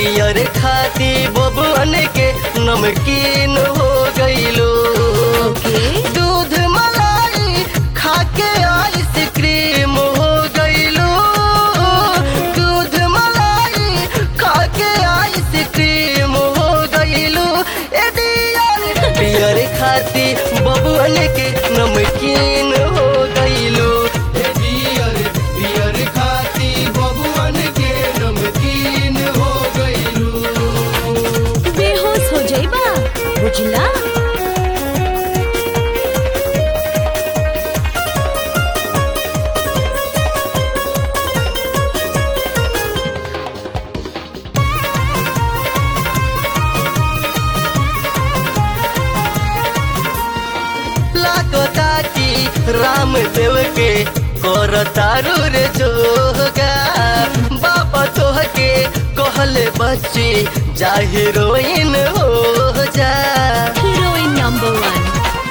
Beer खाती बबुअन के नमकीन हो गईलो ओके दूध मलाई खाके आइसक्रीम हो गईलो दूध मलाई खाके आइसक्रीम हो गईलो ए डियर बियर खाती बबुअन के नमकीन हो गईलो ए डियर बियर खाती बबुअन के नमकीन हो गईलो बेहोश हो जाइबा बुझला लागता कि रामदेव के करतारू रे जोगा बाबा तोह के कहले बच्ची जा हीरोइन हो जा हीरोइन नंबर वन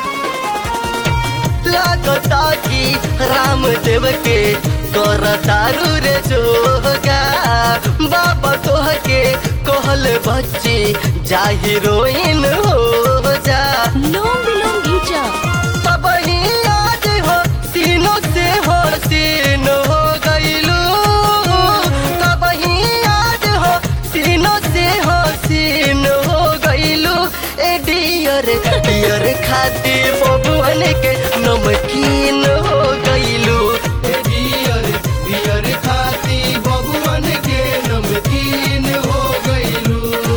लागता कि रामदेव के करतारू रे जोगा बाबा तोह के कहले बच्ची जा हीरोइन हो जा लोम विलोम घीचा तब ही आज हो सीनों से हो सीन हो गईलू तब ही आज हो सीनों से हो सीन हो गईलू ए डियर डियर खाती बबुअन के नमकीन हो गईलू ए डियर डियर खाती बबुअन के नमकीन हो गईलू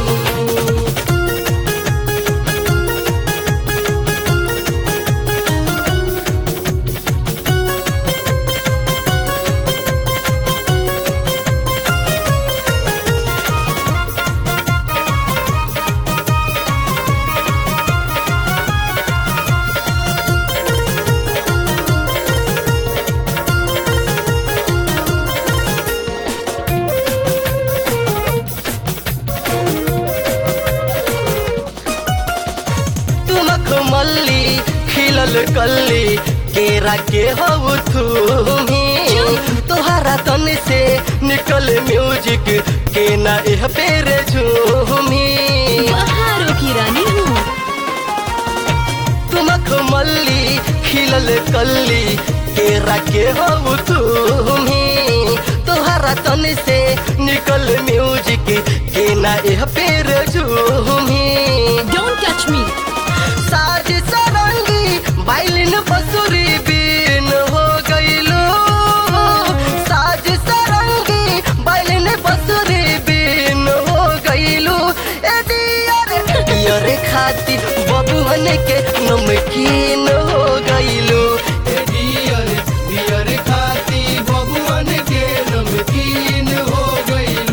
तुमक मल्ली खिलल कल्ली केरा के हो थूमी तोहरा तन से निकल म्यूजिक के ना एह पेर झूमी बहारों की रानी हूँ तुमक मल्ली खिलल कल्ली केरा के हो थूमी तोहरा तन से निकल म्यूजिक के ना एह पेर झूमी डोंट टच मी साज सरंगी बाइलिन बसुरी बीन हो गईलो साज सरंगी बाइलिन बसुरी बीन हो गईलो ए दियर दियर खाती बबुअन के नमकीन हो गईलो ए दियर दियर खाती बबुअन के नमकीन हो गईलो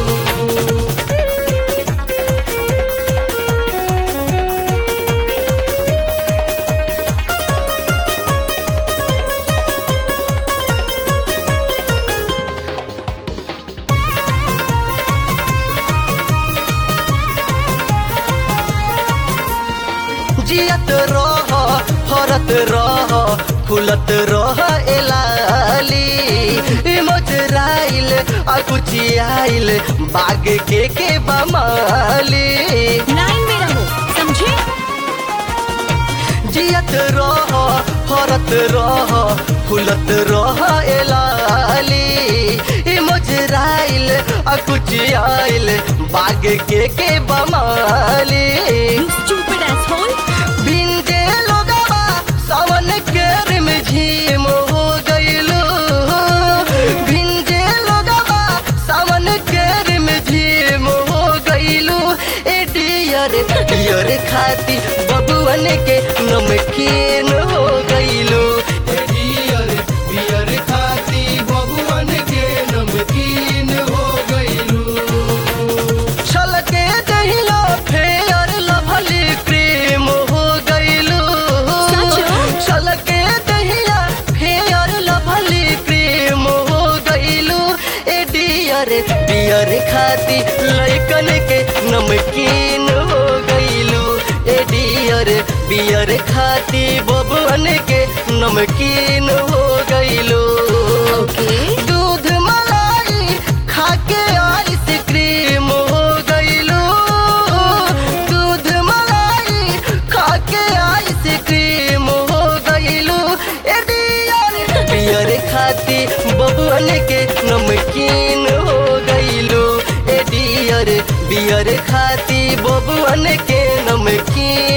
जियत रह फरत रह फुलत रह एलाली मजराइल आ कुचियाइल बाग के के बमाली लाइन में रहो समझे जियत रह फरत रह फुलत रह एलाली मजराइल आ कुचियाइल बाग के के बमाली यू स्टूपिड एसहोल भिंजे लोगवा सावन के रिम झीम हो गईलो भिंजे लोगवा सावन के रिम झीम हो गईलो ए डियर डियर खाती बबुअन के नमकीन हो गईलो ए डियर डियर खाती बबुअन के नमकीन हो गईलो छलके दहिलो फेयर लभली क्रीम हो गईलो सचो? छलके दहिया फेयर लभली क्रीम हो गईलो ए डियर डियर खाती लइकन के नमकीन हो गईलो ए डियर बियर खाती बबुअन के नमकीन हो गईलो ओके दूध मलाई खाके आइसक्रीम हो खाती बबुअन के नमकीन हो गईलू ए डियर बियर खाती बबुअन के नमकीन